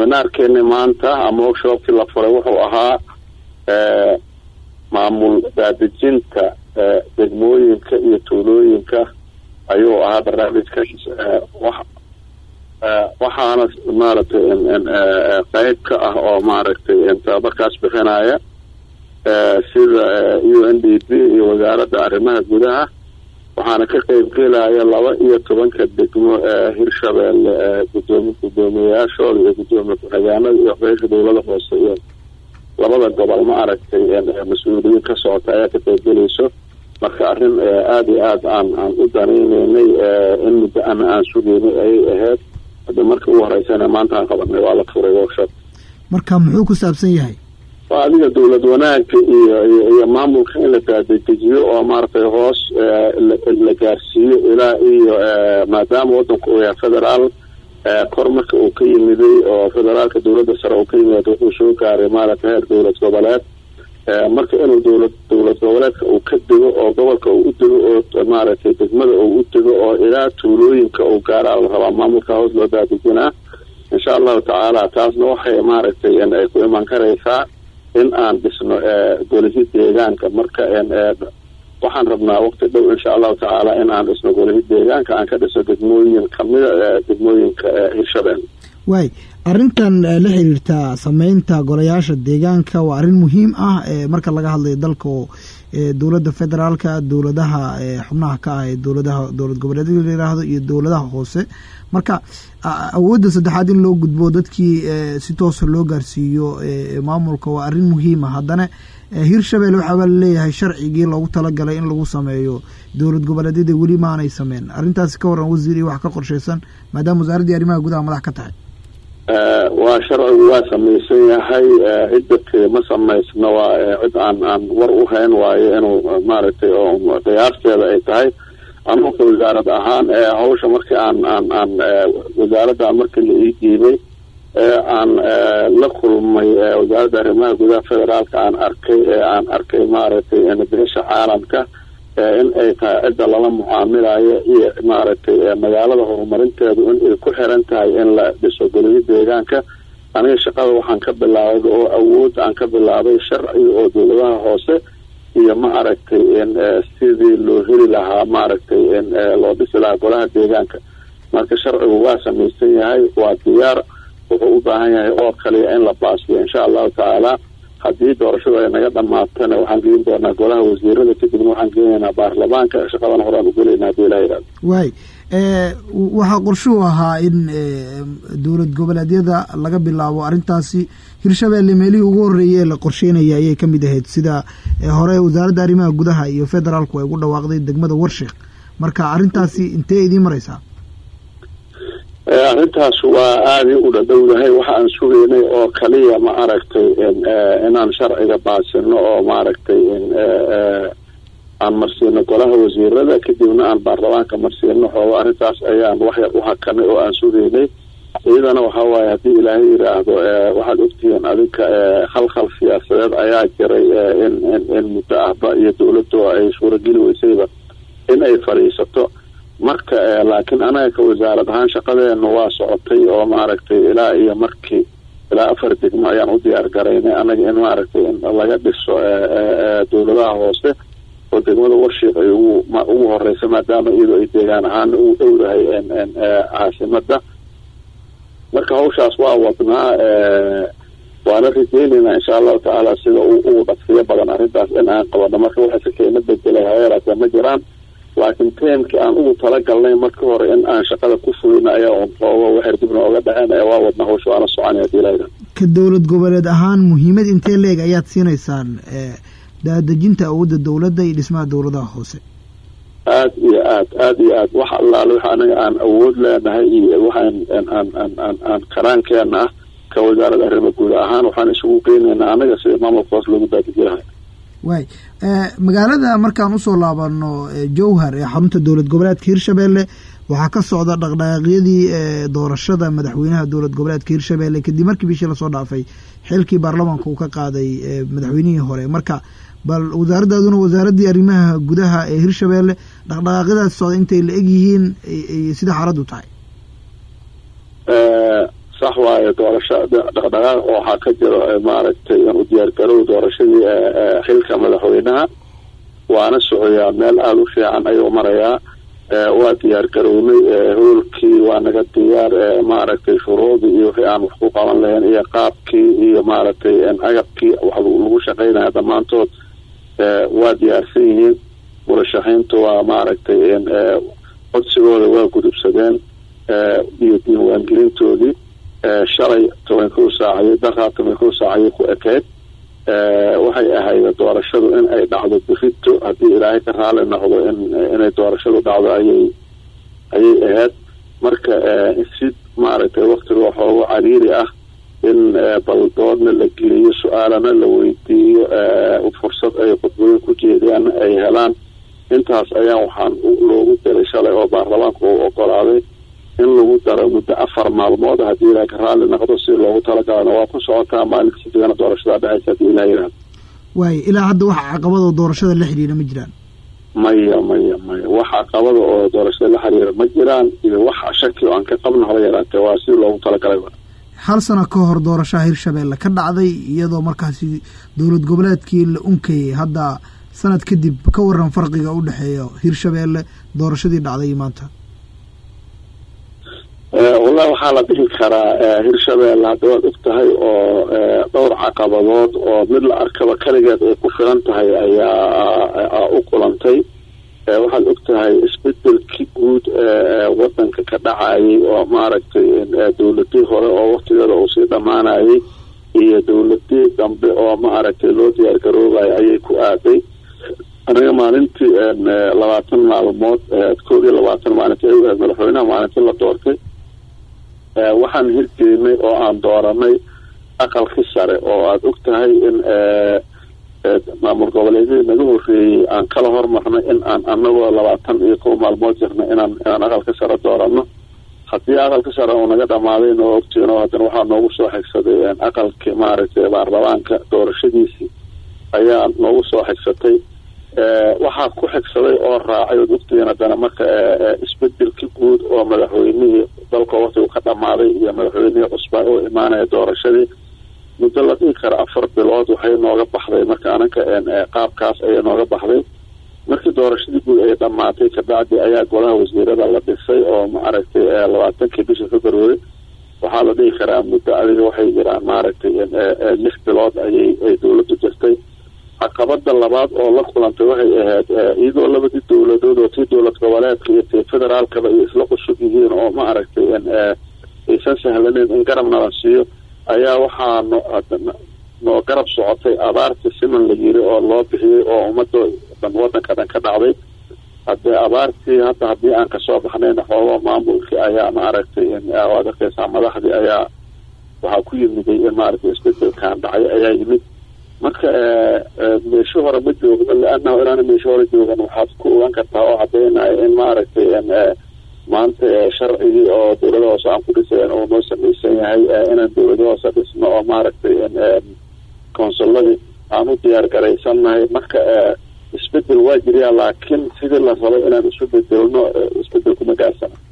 seminaarkeeni maanta ama workshoopkii la furay wuxuu ahaa maamul daadejinta degmooyinka iyo tuulooyinka ayuu ahaa barnaamijkaas waxaana maaragtay qeyb ka ah oo maaragtay tababarkaas bixinaya sida u n d p iyo wasaaradda arrimaha gudaha waxaana ka qeyb gelaya laba iyo tobanka degmo hirshabeelle gudoomi guddoomiyeyaashooda iyo guddoomiye ku-xigeenada iyo qeysha dowlada hoose iyo labada gobol ma aragtay mas-uuliyiin ka socota ayaa ka qeybgelayso marka arrin aada iyo aada aan aan u danayneynay in muddo ama aan sugeynay ayay ahayd hadda markii ugu horeysana maanta aan qabanay waa la furay workshop marka muxuu ku saabsan yahay waa adiga dowlad wanaagga iyo iyo maamulka in la daadejiyo oo maaragtay hoos la gaarsiiyo ilaa iyo maadaama wadanku uu yahay federaal kor marka uu ka yimiday oo federaalka dowladda sare uu ka yimid wuxuu soo gaaray maaragtay heer dowlad goboleed marka inuu dowlad dowlad goboleedka uu ka dego oo gobolka uu u dego oo maaragtay degmada uu u dego oo ilaa tuulooyinka uu gaaraa la rabaa maamulka hoos loo daadejinaa insha allahu tacaala taasna waxay maaragtay ay ku iman karaysaa in aan dhisno golihi deegaanka marka waxaan rabnaa waqti dhow insha allahu tacaala in aan dhisno golihi deegaanka aan ka dhisno degmooyin kamida degmooyinka hirshabelle waay arrintan la xiriirta sameynta golayaasha deegaanka waa arrin muhiim ah marka laga hadlayo dalka oo dowladda federaalka dowladaha xubnaha ka ah ee dowladaha dowlad goboleedyada la yiraahdo iyo dowladaha hoose marka awoodda saddexaad in loo gudbo dadkii si toosa loo gaarsiiyo maamulka waa arrin muhiima haddana hirshabelle waxaaba laleeyahay sharcigii loogu talagalay in lagu sameeyo dowlad goboleedyada weli maanay sameyn arrintaasi ka waran wasiir iyo wax ka qorsheysan maadaama wasaaraddii arrimaha gudaha madax ka tahay waa sharcigu waa samaysan yahay cidda ma samaysno waa cid aan aan war u hayn waayo inuu maaragtay oo qiyaasteeda ay tahay anuka wasaarad ahaan hawsha markii aan aan aan wasaaradda markii la ii diibay aan la kulmay wasaaradda arrimaha gudaha federaalka aan arkay aan arkay maaragtay beesha caalamka in ay tahay cidda lala mucaamilayo iyo maaragtay magaalada horumarinteedu in ay ku xiran tahay in la dhiso goliyo deegaanka aniga shaqada waxaan ka bilaabay oo awood aan ka bilaabay sharciga oo dowladaha hoose iyo ma aragtay sidii loo heli lahaa maaragtay loo dhisi lahaa golaha deegaanka marka sharcigu waa samaysan yahay waa diyaar wuxuu u baahan yahay oo kaliya in la baasiyo insha allahu tacaala haddii doorashadu ay naga dhamaatana waxaan geyn doonaa golaha wasiirada kadibna waxaan geenaynaa baarlamaanka shaqadana horaan ugelaynaa hadii ilaha yihahdo waay waxaa qorshuhu ahaa in dowlad goboleedyada laga bilaabo arrintaasi hirshabelle meelihii ugu horreeyay ee la qorsheynaya ayay ka mid ahayd sida hore wasaaradda arrimaha gudaha iyo federaalku ay ugu dhawaaqday degmada warshiik marka arrintaasi intee idiin mareysaa arrintaas waa aaday u dhadhowdahay waxa aan sugaynay oo kaliya ma aragtay inaan sharciga baasino oo maaragtay aan marsiino golaha wasiirada kadibna aan baarlamaanka marsiino xoogo arrintaas ayaan waxyar u hakanay oo aan sugaynay iyadana waxa waaye haddii ilaahay yidhaahdo waxaad ogtihiin adinka khalkhal siyaasadeed ayaa jiray in in in muddo ahba iyo dowladdu ay suurageli weysayba in ay fadhiisato marka laakiin anaga ka wasaarad ahaan shaqadeena waa socotay oo maaragtay ilaa iyo markii ilaa afar degmo ayaan u diyaar garaynay anaga in maaragtay in laga dhiso dowladaha hoose oo degmada warshiik ay ugu ugu horeysa maadaama iyadoo ay deegaan ahaana ugu dhowdahay caasimada marka hawshaas waa wadnaa waana rajeynaynaa insha allahu tacaala sida ugu dhaqsiyo badan arrintaas in aan qabano marka waxa si keena bedelay hayeeraatee ma jiraan laakiin teemkii aan ugu talagalnay markii hore in aan shaqada ku fulina ayaa un xoogo waxay dibna oga dhaceen ee waa wadna hawsha waana soconaya hadii ilaha ka dowlad goboleed ahaan muhiimad intee leeg ayaad siinaysaan daadejinta awoodda dowladda iyo dhismaha dowladaha hoose aad iyo aad aad iyo aad wax allaale waxa anaga aan awood leenahay iyo waxaan aan aan aan aan karaankeena ah ka wasaaradda arrimo guud ahaan waxaan isugu geynaynaa anaga sida maamulka hoos loogu daadejinahay waay magaalada markaan usoo laabano jowhar ee xarunta dowlad goboleedka hirshabelle waxaa ka socda dhaqdhaqaaqyadii doorashada madaxweynaha dowlad goboleedka hirshabelle kadib markii bishii lasoo dhaafay xilkii baarlamaanka uu ka qaaday madaxweynihii hore marka bal wasaaraddaaduna wasaaraddii arrimaha gudaha ee hirshabelle dhaqdhaqaaqyadaas socda intay la eg yihiin sida xaaladdu tahay sax waayo doorasho dhaqdhaqaaq waxaa ka jiro maaragtay u diyaargarow doorashadii xilka madaxweynaha waana socoyaa meel aada u fiican ayuu marayaa waa diyaar garownay hoolkii waa naga diyaar maaragtay shuruudii iyo wixii aan wax ku qaban lahayn iyo qaabkii iyo maaragtay agabkii wax lagu shaqeynaya dhammaantood waa diyaarsan yihiin murashaxiintu waa maaragtay codsigooda waa gudubsadeen iyo diiwaangelintoodii shalay toban kow saacayay daraa toban kow saacayay ku ekeyd waxay ahayd doorashadu in ay dhacdo bifito haddii ilaahay ka raali noqdo in inay doorashadu dhacdo ayay ayay ahayd marka si maaragtay waktiga waxoogu cariiri ah in baldoodna la geliyo su-aalana la weydiiyo fursad ay khudbooyin ku jeediyaan ay helaan intaas ayaa waxaan loogu diray shalay oo baarlamaanku uu ogolaaday in lagu daro muddo afar maalmood haddii ilaahay ka raalli noqdo si loogu talagalana waa ku socotaa maalinta sidigana doorashada dhexaysa haddii ilaah yihahdo waayo ilaa hadda wax caqabadoo doorashada la xidhiira ma jiraan maya maya maya wax caqabada oo doorashada la xiriira ma jiraan iyo wax shaki oo aan ka qabno haba yaraatee waa si loogu talagalay hal sano ka hor doorashaha hirshabeelle ka dhacday iyadoo markaasi dowlad goboleedkii la unkayay hadda sanad kadib ka waran farqiga u dhexeeya hirshabeelle doorashadii dhacday maanta wallahi waxaa la dhihi karaa hirshabeelle hadda waad og tahay oo dhowr caqabadood oo mid la arkaba kaligeed ay ku filan tahay ayaa u kulantay waxaad og tahay isbedelkii guud wadanka ka dhacayay oo maaragtay dowladii hore oo waktigeeda uu sii dhammaanayay iyo dowladii dambe oo maaragtay loo diyaar garoobayo ayay ku aaday aniga maalintii labaatan maalmood kood iyo labaatan maalintii ay u ahayd madaxweynaha maalintii la doortay waxaan hirgelinay oo aan dooranay aqalkii sare oo aada og tahay in maamul goboleedyadii naga horreeyey aan kala hormarnay in aan anagoo labaatan iyo kow maalmood jirnay inaan inaan aqalka sare doorano haddii aqalka sare uu naga dhamaaday noo ogtiino haddana waxaa noogu soo xigsaday aqalkii maaragtay baarlamaanka doorashadiisii ayaa noogu soo xigsatay waxaa ku xigsaday oo raacay ood ogtihiin haddana marka isbedelkii guud oo madaxweynihii dalka waktigu ka dhamaaday iyo madaxweynihii cusbaa oo imaanaya doorashadii muddo la dhigi kara afar bilood waxay nooga baxday marka ananka qaabkaas ayay nooga baxday markii doorashadii guud ay dhamaatay kabacdi ayaa golaha wasiirada la dhisay oo maaragtay labaatankii bisha february waxaa la dhigi karaa muddo adiga waxay jiraan maaragtay lix bilood ayay ay dowladdu jirtay caqabada labaad oo la kulantay waxay ahayd iyadoo labadii dowladood oo tii dowlad goboleedka iyo tii federaalkaba ay isla qusub yihiin oo maaragtay aysan sahlaneyn in garabna la siiyo ayaa waxaa noo garab socotay abaartii siman la yiri oo loo bixiyey oo ummadda dhan wadanka dhan ka dhacday haddee abaartii hadda haddii aan kasoo baxnayna xoogo maamulkii ayaa maaragtay waad arkeysaa madaxdii ayaa waxaa ku yimiday in maaragtay isbedelkan dhacay ayaa yimid marka meesho hore ma joogno leanahu inaana meesho hore joogan waxaad ku ogaan kartaa oo cadeynayo in maaragtay maanta sharcigii oo dowlada hoose aan ku dhisayn oo noo samaysan yahay inaan dowlada hoose dhisno oo maaragtay konsuladii aan u diyaar garaysannahay marka isbedel waa jiriyaa laakiin sidii la rabay inaan isu bedelno isbedelkuma gaarsana